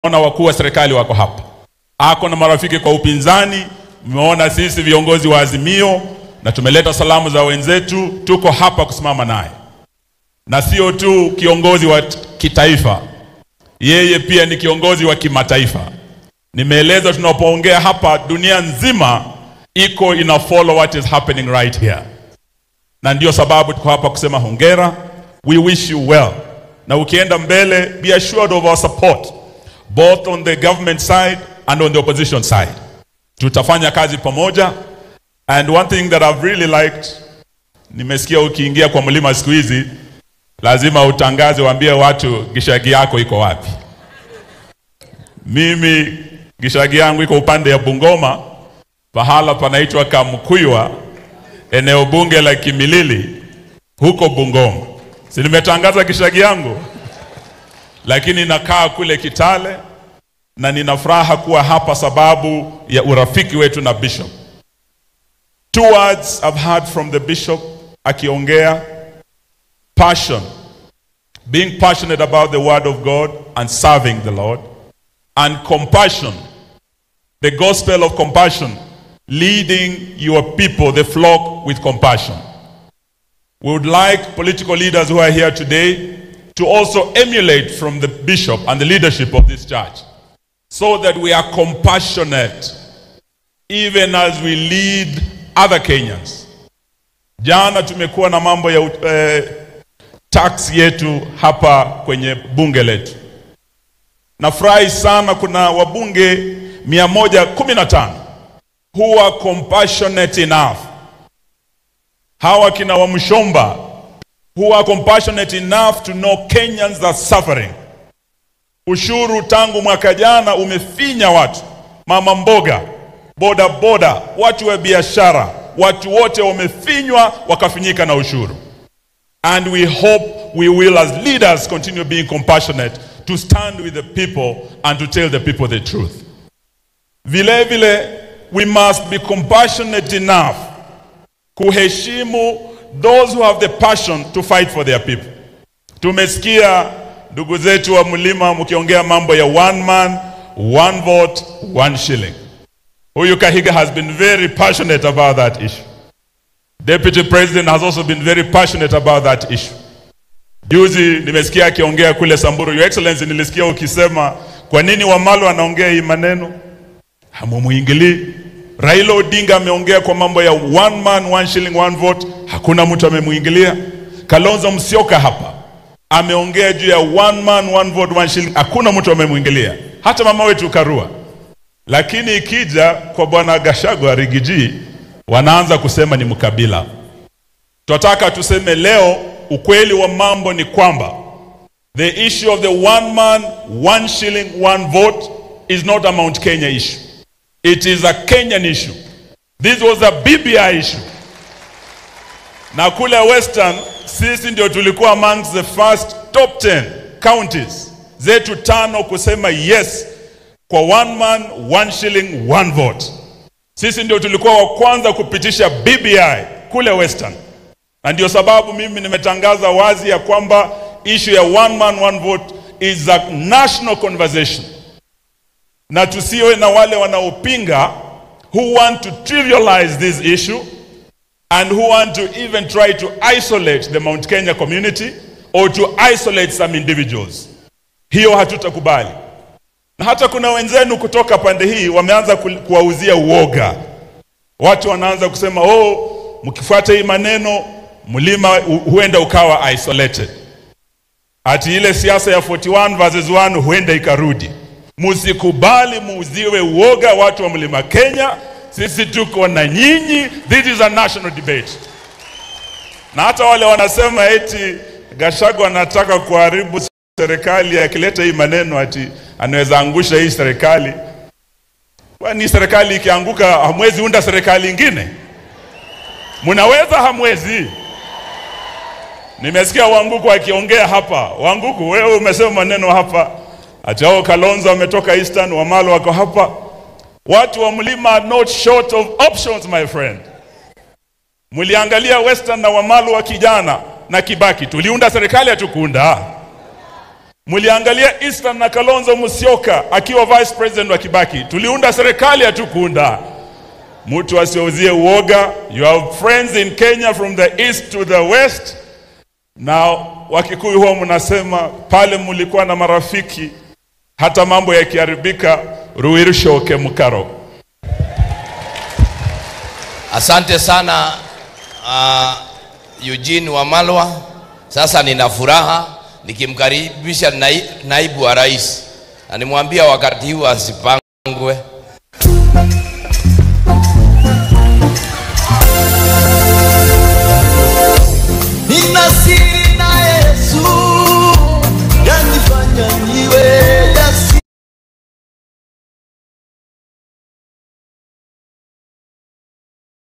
Ona wakuu wa serikali wako hapa, ako na marafiki kwa upinzani. Mmeona sisi viongozi wa Azimio na tumeleta salamu za wenzetu, tuko hapa kusimama naye, na sio tu kiongozi wa kitaifa, yeye pia ni kiongozi wa kimataifa. Nimeeleza tunapoongea hapa, dunia nzima iko ina follow what is happening right here, na ndio sababu tuko hapa kusema hongera, we wish you well, na ukienda mbele, be assured of our support both on the government side and on the opposition side. Tutafanya kazi pamoja, and one thing that I've really liked, nimesikia ukiingia kwa mlima siku hizi lazima utangaze, waambie watu gishagi yako iko wapi. Mimi gishagi yangu iko upande ya Bungoma, pahala panaitwa Kamkuywa, eneo bunge la Kimilili huko Bungoma. Si nimetangaza gishagi yangu, lakini nakaa kule Kitale na nina furaha kuwa hapa sababu ya urafiki wetu na bishop. Two words I've heard from the bishop akiongea passion, being passionate about the word of God and serving the Lord, and compassion, the gospel of compassion, leading your people, the flock, with compassion. We would like political leaders who are here today to also emulate from the bishop and the leadership of this church so that we are compassionate even as we lead other Kenyans. Jana tumekuwa na mambo ya eh, tax yetu hapa kwenye bunge letu. Nafurahi sana kuna wabunge 115 who are compassionate enough. Hawa kina Wamshomba who are compassionate enough to know Kenyans are suffering. Ushuru tangu mwaka jana umefinya watu, mama mboga, boda boda, watu wa biashara, watu wote wamefinywa wakafinyika na ushuru. And we hope we will as leaders continue being compassionate to stand with the people and to tell the people the truth. Vile vile we must be compassionate enough kuheshimu those who have the passion to fight for their people. Tumesikia ndugu zetu wa mlima mkiongea mambo ya one man, one vote, one shilling. Huyu Kahiga has been very passionate about that issue. Deputy President has also been very passionate about that issue. Juzi nimesikia akiongea kule Samburu. Your Excellency, nilisikia ukisema kwa nini Wamalo anaongea hii maneno, hamumuingilii. Raila Odinga ameongea kwa mambo ya one man one shilling one vote, hakuna mtu amemuingilia. Kalonzo Musyoka hapa ameongea juu ya one man one vote one shilling, hakuna mtu amemuingilia, hata mama wetu Karua. Lakini ikija kwa bwana Gachagua Rigiji, wanaanza kusema ni mkabila. Tunataka tuseme leo, ukweli wa mambo ni kwamba the issue of the one man one shilling one vote is not a Mount Kenya issue. It is a Kenyan issue. This was a BBI issue. Na kule Western sisi ndio tulikuwa amongst the first top 10 counties zetu tano kusema yes kwa one man one shilling one vote. Sisi ndio tulikuwa wa kwanza kupitisha BBI kule Western, na ndio sababu mimi nimetangaza wazi ya kwamba issue ya one man one vote is a national conversation na tusiwe na wale wanaopinga who want to trivialize this issue and who want to even try to isolate the Mount Kenya community or to isolate some individuals. Hiyo hatutakubali. Na hata kuna wenzenu kutoka pande hii wameanza ku- kuwauzia uoga. Watu wanaanza kusema oh, mkifuata hii maneno mlima hu- huenda ukawa isolated. Ati ile siasa ya 41 versus 1 huenda ikarudi. Musikubali muuziwe uoga watu wa mlima Kenya. Sisi tuko na nyinyi, this is a national debate. Na hata wale wanasema eti Gachagua anataka kuharibu serikali, akileta hii maneno ati anaweza angusha hii serikali. Kwani serikali ikianguka, hamwezi unda serikali ingine? Mnaweza? Hamwezi? Nimesikia Wanguku akiongea hapa. Wanguku, wewe umesema maneno hapa ati hao Kalonzo wametoka Eastern, Wamalo wako hapa. Watu wa mlima are not short of options my friend. Mliangalia Western na Wamalo wa kijana na Kibaki, tuliunda serikali hatukuunda? Mliangalia Eastern na Kalonzo Musyoka akiwa vice president wa Kibaki, tuliunda serikali, hatukuunda mtu asiuzie uoga. You have friends in Kenya from the east to the west, na Wakikuyu huwa mnasema pale mlikuwa na marafiki, hata mambo yakiharibika, ruirshoke mukaro. Asante sana uh, Eugene Wamalwa. Sasa nina furaha nikimkaribisha nai, naibu wa rais na nimwambia wakati huu asipangwe,